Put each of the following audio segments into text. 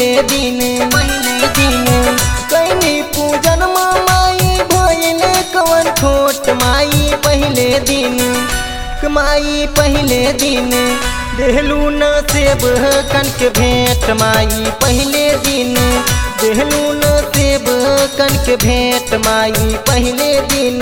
पहले दिन पहले दिन कैनी पूजन माई भइल कवन खोट माई पहले दिन माई पहले दिन देहलू न सेब कनक भेंट माई पहले दिन देहलू न सेब कनक भेंट माई पहले दिन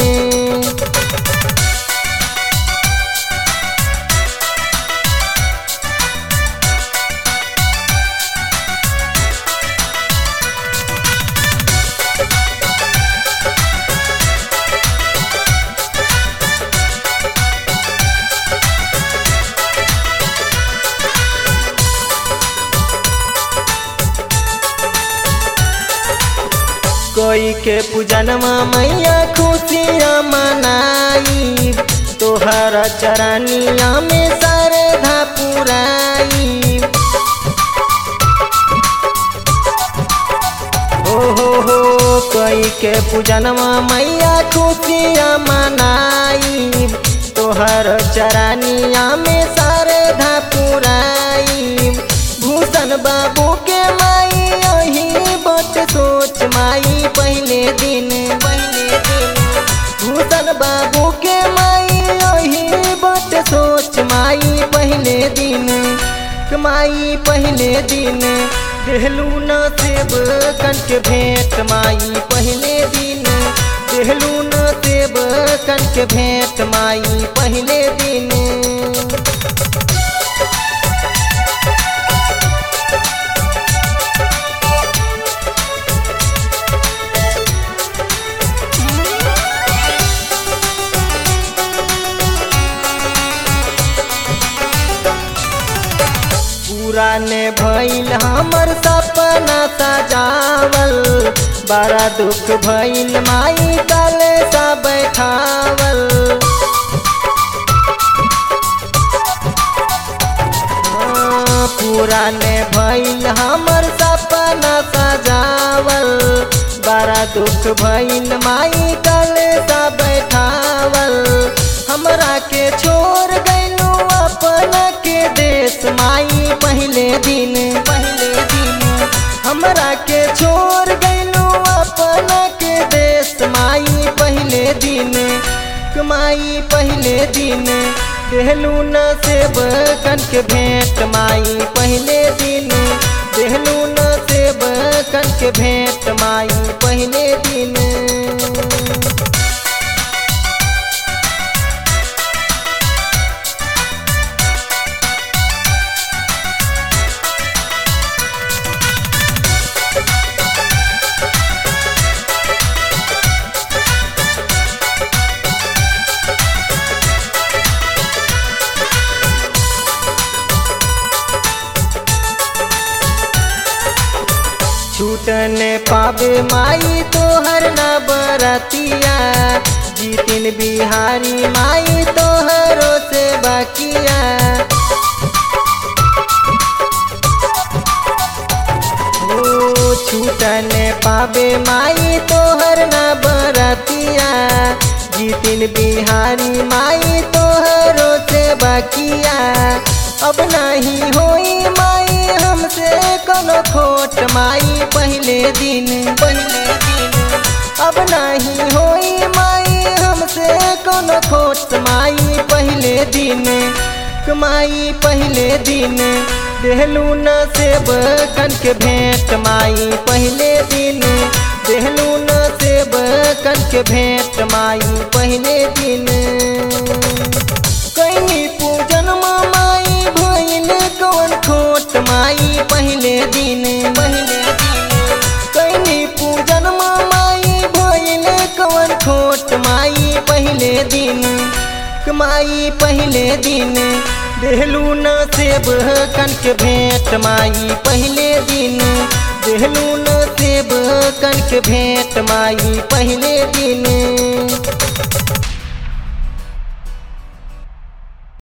कोई के पूजनमा मैया खुशियाँ मनाई तोहर चरनिया में श्रद्धा पुराई हो हो हो कोई के पूजनमा मैया खुशियाँ मनाई तोहर चरनिया में श्रद्धा पुराई भूषण बाबू के माई यही बट सोच माई पहले दिन पहले दिन भूषण बाबू के माई यही बट सोच माई पहले दिन माई पहले दिन देहलू न सेब कनक भेंट माई पहले दिन देहलू न सेब कनक भेंट माई पहले दिन पूरा ने भइल हमर सपना सजावल बड़ा दुख भइल माई कल सा बैठावल हाँ, पूरा ने भइल हमर सपना सजावल बड़ा दुख भइल माई कल सा बैठावल हमरा के छोड़ गइलू अपना के देश माई पहले दिन पहले दिन हमरा के छोड़ गइलू अपना के देश माई पहले दिन माई पहले दिन देहलू न सेब कनक भेंट माई पहले दिन देहलू न सेब कनक भेंट माई पहले दिन छूटन पावे माई तोहर न बरतिया जीतिन बिहारी माई तोहरो से बाकिया ओ छूटन पावे माई तोहर न बरतिया जीतिन बिहारी माई तोहरो से बाकिया अब नहीं होई माई हमसे कोनो खोट माई पहले दिन पहले दिन अब नहीं होई माई हमसे कोनो खोट माई पहले दिन माई पहले दिन देहलू न सेब कनक भेंट माई पहले दिन देहलू न सेब कनक भेंट माई पहले दिन कैनी पूजन माई भइल कवन खोट माई पहले दिन पहले दिन कैनी पूजन माई भइल कवन खोट माई पहले दिन माई पहले दिन देहलू न सेब कनक भेंट माई पहले दिन देहलू न सेब कनक भेंट माई पहले दिन